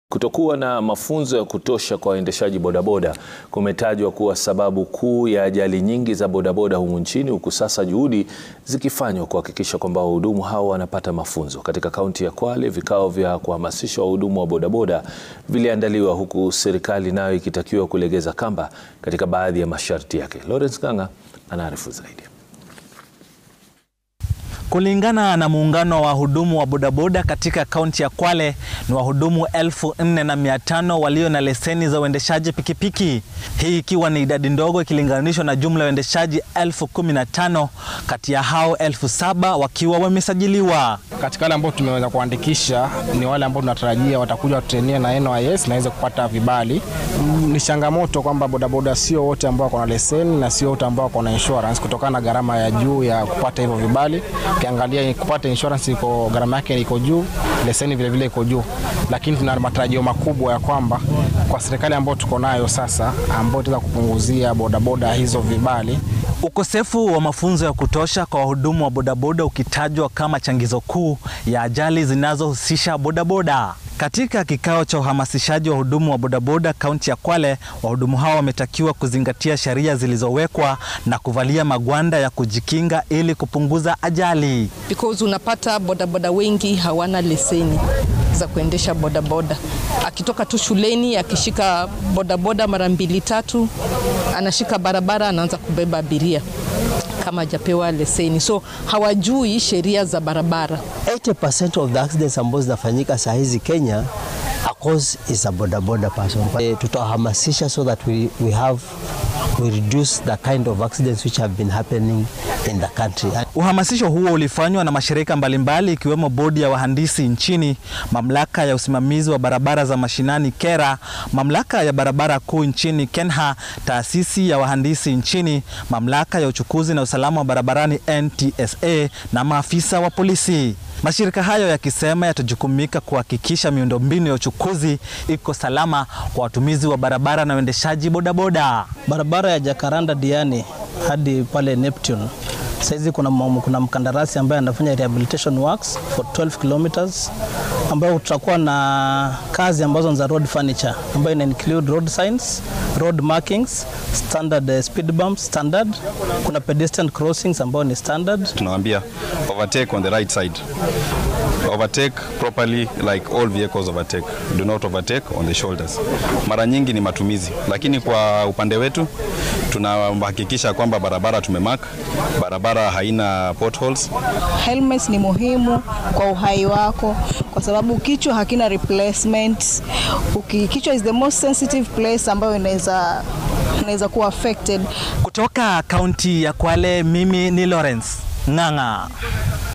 Kutokuwa na mafunzo ya kutosha kwa waendeshaji bodaboda kumetajwa kuwa sababu kuu ya ajali nyingi za bodaboda humu nchini, huku sasa juhudi zikifanywa kuhakikisha kwamba wahudumu hao wanapata mafunzo. Katika kaunti ya Kwale, vikao vya kuhamasisha wahudumu wa bodaboda viliandaliwa huku serikali nayo ikitakiwa kulegeza kamba katika baadhi ya masharti yake. Lawrence Ng'ang'a anaarifu zaidi. Kulingana na muungano wa wahudumu wa bodaboda katika kaunti ya Kwale ni wahudumu elfu nne na mia tano walio na leseni za uendeshaji pikipiki, hii ikiwa ni idadi ndogo ikilinganishwa na jumla ya uendeshaji elfu kumi na tano kati ya hao elfu saba wakiwa wamesajiliwa. Katika wale ambao tumeweza kuandikisha ni wale ambao tunatarajia watakuja watrenia na NYS na waweze kupata vibali. Ni changamoto kwamba bodaboda sio wote ambao wako na leseni na sio wote ambao wako na insurance kutokana na gharama ya juu ya kupata hivyo vibali. Ukiangalia kupata insurance iko gharama yake iko juu, leseni vile vile iko juu, lakini tuna matarajio makubwa ya kwamba kwa serikali ambayo tuko nayo sasa, ambayo itaweza kupunguzia bodaboda hizo vibali Ukosefu wa mafunzo ya kutosha kwa wahudumu wa bodaboda ukitajwa kama changizo kuu ya ajali zinazohusisha bodaboda. Katika kikao cha uhamasishaji wa wahudumu wa bodaboda kaunti ya Kwale, wahudumu hao wametakiwa kuzingatia sheria zilizowekwa na kuvalia magwanda ya kujikinga ili kupunguza ajali. Because unapata bodaboda wengi hawana leseni za kuendesha bodaboda. Akitoka tu shuleni akishika bodaboda mara mbili tatu, anashika barabara, anaanza kubeba abiria kama hajapewa leseni, so hawajui sheria za barabara. 80% of the accidents ambazo zinafanyika saa hizi Kenya a cause is a bodaboda person. E, tutahamasisha so that we, we have we reduce the kind of accidents which have been happening in the country. Uhamasisho huo ulifanywa na mashirika mbalimbali ikiwemo bodi ya wahandisi nchini, mamlaka ya usimamizi wa barabara za mashinani KERA, mamlaka ya barabara kuu nchini KENHA, taasisi ya wahandisi nchini, mamlaka ya uchukuzi na usalama wa barabarani NTSA na maafisa wa polisi. Mashirika hayo yakisema yatajukumika kuhakikisha miundombinu ya uchukuzi iko salama kwa watumizi wa barabara na waendeshaji bodaboda. Barabara ya Jacaranda Diani hadi pale Neptune saizi kuna, kuna mkandarasi ambaye anafanya rehabilitation works for 12 kilometers ambayo tutakuwa na kazi ambazo ni za road furniture ambayo ina include road signs, road markings, standard uh, speed bumps standard. Kuna pedestrian crossings ambayo ni standard. Tunawaambia overtake on the right side. Overtake properly like all vehicles overtake. Do not overtake on the shoulders. Mara nyingi ni matumizi, lakini kwa upande wetu tunahakikisha kwamba barabara tumemark, barabara haina potholes. Helmets ni muhimu kwa uhai wako kwa sababu kichwa hakina replacement. Kichwa is the most sensitive place ambayo inaweza inaweza kuwa affected. Kutoka kaunti ya Kwale, mimi ni Lawrence Ng'ang'a.